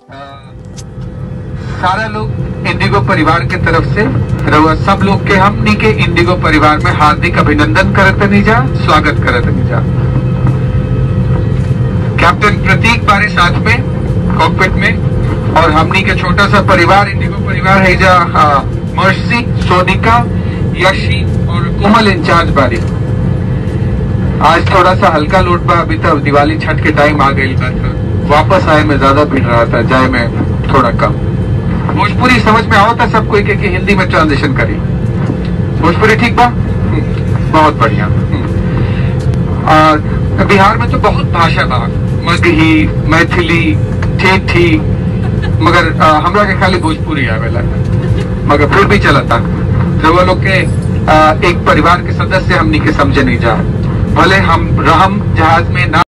सारा लोग इंडिगो परिवार के तरफ से रउआ सब लोग के हमनी के इंडिगो परिवार में हार्दिक अभिनंदन करत नहीं जा स्वागत करत नहीं जा कैप्टन प्रतीक बारे साथ में कॉकपिट में और हमनी के छोटा सा परिवार इंडिगो परिवार है जा हाँ, मर्सी सोनिका यशी और कोमल इंचार्ज बारी आज थोड़ा सा हल्का लोट बा अभी तक दिवाली छठ के टाइम आ गई बा तो वापस आए में ज्यादा भीड़ रहा था जाए में थोड़ा कम भोजपुरी समझ में आओ था सब कोई के, कि हिंदी में ट्रांजिशन करी भोजपुरी ठीक बा हम्म, बहुत बढ़िया हम्म। और बिहार में तो बहुत भाषा बा मगही मैथिली ठेठी मगर आ, हमरा के खाली भोजपुरी आवेला मगर फिर भी चलता रउआ लोग के आ, एक परिवार के सदस्य हमनी के समझे नहीं जा भले हम रहम जहाज में ना